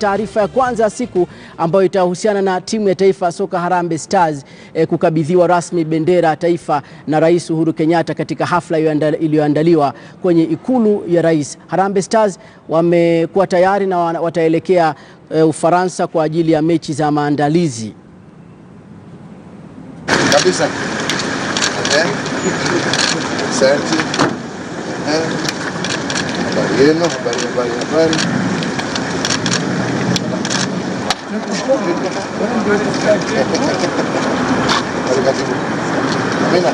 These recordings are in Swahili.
taarifa ya kwanza ya siku ambayo itahusiana na timu ya taifa ya soka Harambee Stars eh, kukabidhiwa rasmi bendera ya taifa na Rais Uhuru Kenyatta katika hafla iliyoanda- iliyoandaliwa kwenye ikulu ya rais. Harambee Stars wamekuwa tayari na wana- wataelekea eh, Ufaransa kwa ajili ya mechi za maandalizi. kabisa. Eh? Asante. Eh? Habari yenu, habari, habari, habari. Habari, karibu. Amina.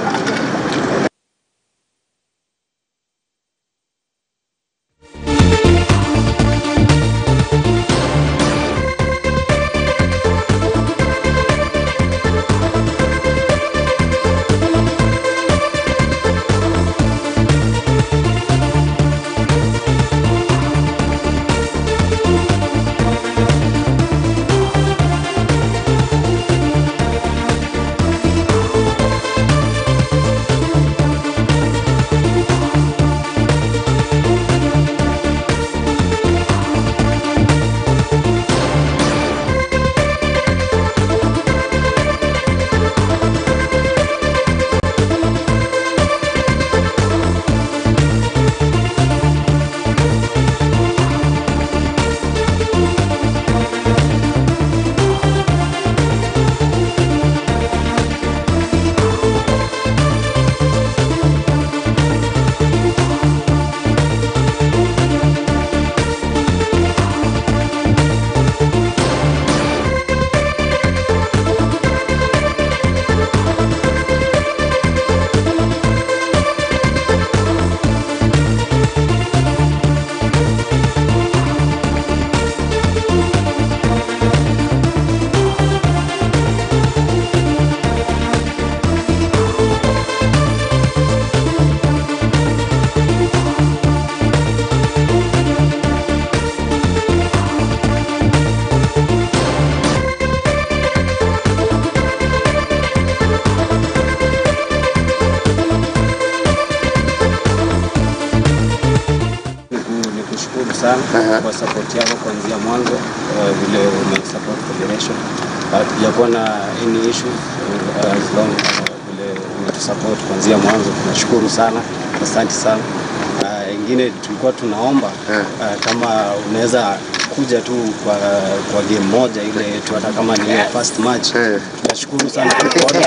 Niku- Nikushukuru sana Aha. kwa support yako kuanzia mwanzo, uh, vile ume support federation. Hatujakuwa na any issues uh, as long uh, vile umetusupport kuanzia mwanzo, tunashukuru sana, asante sana. Uh, ingine tulikuwa tunaomba Eh. uh, kama unaweza kuja tu kwa, kwa game moja ile yetu, hata kama ni ile first match. Eh. Tunashukuru sana kukuona.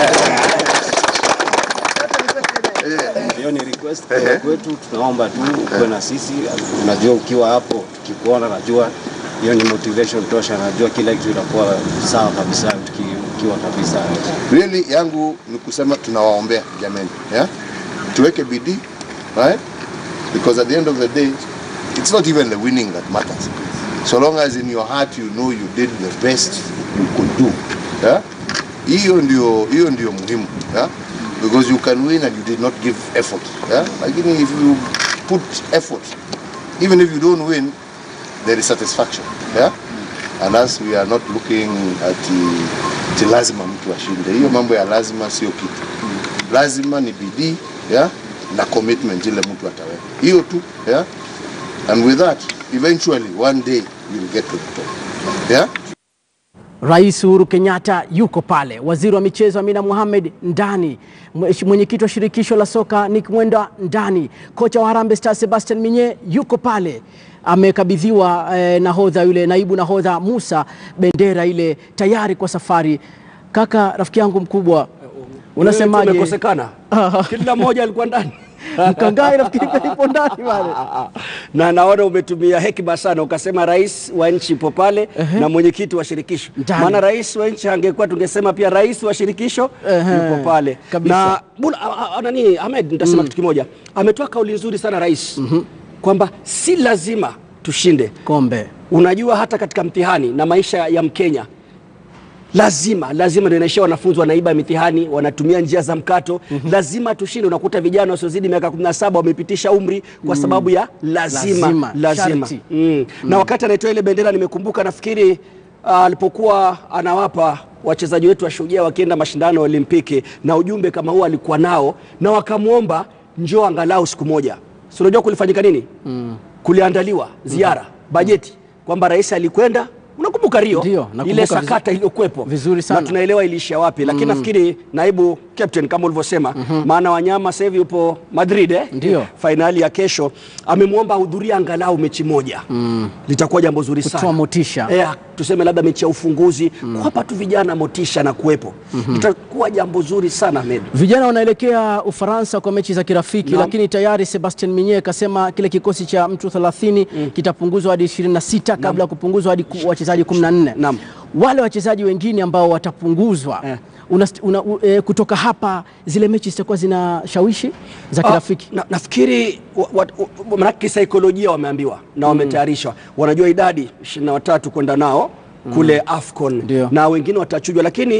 Hiyo ni request kutoka Ehe. kwetu, tunaomba tu ukuwe na sisi. Unajua, ukiwa hapo tukikuona, najua hiyo ni motivation tosha, najua kila kitu itakuwa sawa kabisa tuki- ukiwa kabisa. Really yangu ni kusema tunawaombea jameni, yeah? Tuweke bidii, right? Because at the end of the day, it's not even the winning that matters. So long as in your heart you know you did the best you could do. Yeah? Hiyo ndio hiyo ndio muhimu, yeah? Because you can win and you did not give effort, yeah? Lakini if you put effort, even if you don't win, there is satisfaction, yeah? And as we are not looking at the, the lazima mtu ashinde. Hiyo mambo ya lazima sio kitu. Lazima ni bidii, yeah? na commitment ile mtu ataweka. Hiyo tu, yeah? And with that, eventually one day you'll get to the top. Yeah? Rais Uhuru Kenyatta yuko pale, waziri wa michezo Amina Mohamed ndani, Mwesh- mwenyekiti wa shirikisho la soka Nick Mwenda ndani, kocha wa Harambee Stars Sebastian Minye yuko pale, amekabidhiwa eh, nahodha yule naibu nahodha Musa bendera ile tayari kwa safari. Kaka, rafiki yangu mkubwa, unasemaje? Umekosekana, kila mmoja alikuwa ndani Mkangai nafikiri pia yupo ndani pale. na naona umetumia hekima sana, ukasema rais wa nchi ipo pale na mwenyekiti wa shirikisho. Ndani. Maana rais wa nchi angekuwa tungesema pia rais wa shirikisho Ehe, yupo pale kabisa. na bula, a, a, nani Ahmed, nitasema kitu kimoja, ametoa kauli nzuri sana rais kwamba si lazima tushinde. Kombe Unajua hata katika mtihani na maisha ya Mkenya lazima lazima ndio inaishia wanafunzi wanaiba mitihani wanatumia njia za mkato lazima tushinde unakuta vijana wasiozidi miaka 17 wamepitisha umri kwa sababu ya lazima Lazima, lazima, sharti. Mm. na wakati anaitoa ile bendera nimekumbuka nafikiri ah, alipokuwa anawapa wachezaji wetu wa shujaa wakienda mashindano ya olimpiki na ujumbe kama huo alikuwa nao na wakamwomba njoo angalau siku moja si unajua kulifanyika nini kuliandaliwa ziara bajeti kwamba rais alikwenda unakumbuka Rio Ndio, nakumbuka ile vizu- sakata iliyokuwepo vizuri sana. na tunaelewa iliishia wapi, lakini nafikiri naibu captain kama ulivyosema, maana wanyama sasa hivi yupo Madrid eh? Ndio. fainali ya kesho, amemwomba ahudhurie angalau mechi moja litakuwa jambo zuri Kutoa sana motisha. Eh, tuseme labda mechi ya ufunguzi kuwapa tu vijana motisha na kuwepo litakuwa jambo zuri sana Ahmed. Vijana wanaelekea Ufaransa kwa mechi za kirafiki Naam. lakini tayari Sebastian Minye akasema kile kikosi cha mtu 30 kitapunguzwa hadi 26 kabla ya kupunguzwa hadi ku- wachezaji 14. Naam. Wale wachezaji wengine ambao watapunguzwa Eh. una, una, u- e, kutoka hapa zile mechi zitakuwa zina shawishi za kirafiki. Ah, na, nafikiri wa- wa- wa- manake kisaikolojia wameambiwa na wametayarishwa, wanajua idadi 23 kwenda nao kule AFCON Ndio. na wengine watachujwa, lakini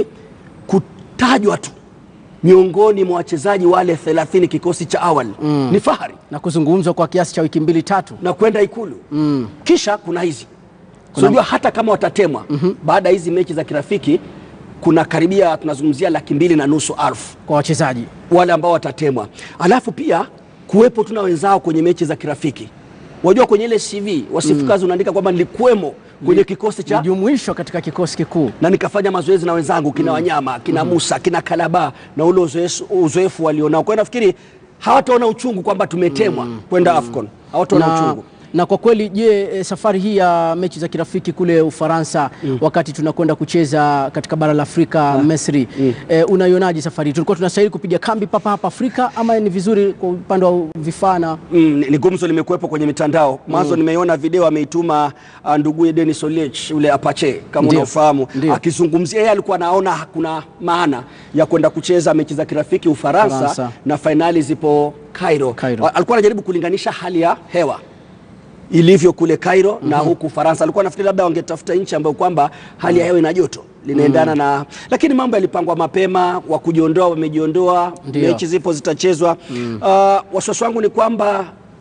kutajwa tu miongoni mwa wachezaji wale 30 kikosi cha awali ni fahari na kuzungumzwa kwa kiasi cha wiki mbili tatu. na kwenda ikulu kisha kuna hizi unajua hata kama watatemwa baada ya hizi mechi za kirafiki kuna karibia tunazungumzia laki mbili na nusu alfu kwa wachezaji wale ambao watatemwa, alafu pia kuwepo tuna wenzao kwenye mechi za kirafiki. Wajua kwenye ile CV wasifu kazi unaandika kwamba nilikuwemo kwenye kikosi cha jumuishwa katika kikosi kikuu. na nikafanya mazoezi na wenzangu kina Wanyama kina Musa kina Kalaba na ule uzoefu, uzoefu walionao. Kwa hiyo nafikiri hawataona uchungu kwamba tumetemwa kwenda AFCON, hawataona na, uchungu. na kwa kweli je, e, safari hii ya mechi za kirafiki kule Ufaransa wakati tunakwenda kucheza katika bara la Afrika Misri, e, unaionaje safari hii? Tulikuwa tunastahili kupiga kambi papa hapa Afrika ama ni vizuri kwa upande wa vifaa na Mm, ni- ni gumzo limekuwepo kwenye mitandao mwanzo. Nimeiona video ameituma uh, nduguye Denis Oliech ule Apache kama Ndio. unaofahamu, Ndio. akizungumzia yeye alikuwa anaona hakuna maana ya kwenda kucheza mechi za kirafiki Ufaransa Ufaransa. na fainali zipo Cairo. Cairo. Wa- Alikuwa anajaribu kulinganisha hali ya hewa ilivyo kule Cairo na huku Ufaransa. Alikuwa nafikiri labda wangetafuta nchi ambayo kwamba hali ya hewa ina joto linaendana na, lakini mambo yalipangwa mapema, wa kujiondoa wamejiondoa, Ndio. mechi zipo zitachezwa. Uh, wasiwasi wangu ni kwamba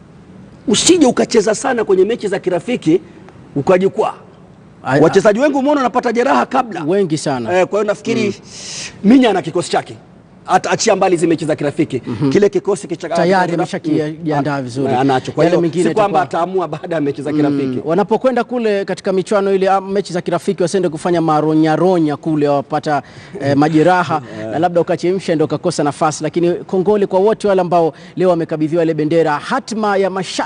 usije ukacheza sana kwenye mechi za kirafiki ukajikwaa. Ai- Wachezaji wengi umeona wanapata jeraha kabla wengi sana Eh, kwa hiyo nafikiri Minya ana kikosi chake hata achia mbali hizi mechi za kirafiki kile kikosi kicha- Tayari kirafiki- ameshakijiandaa Mm. vizuri. anacho kwa Yale hiyo mengine si kwamba itakuwa- ataamua baada ya mechi za kirafiki wanapokwenda kule katika michuano ile ama mechi za kirafiki wasiende kufanya maronyaronya kule wapata eh, majeraha na labda ukachemsha ndio ukakosa nafasi, lakini kongole kwa wote wale ambao leo wamekabidhiwa ile bendera. Hatma ya mashabiki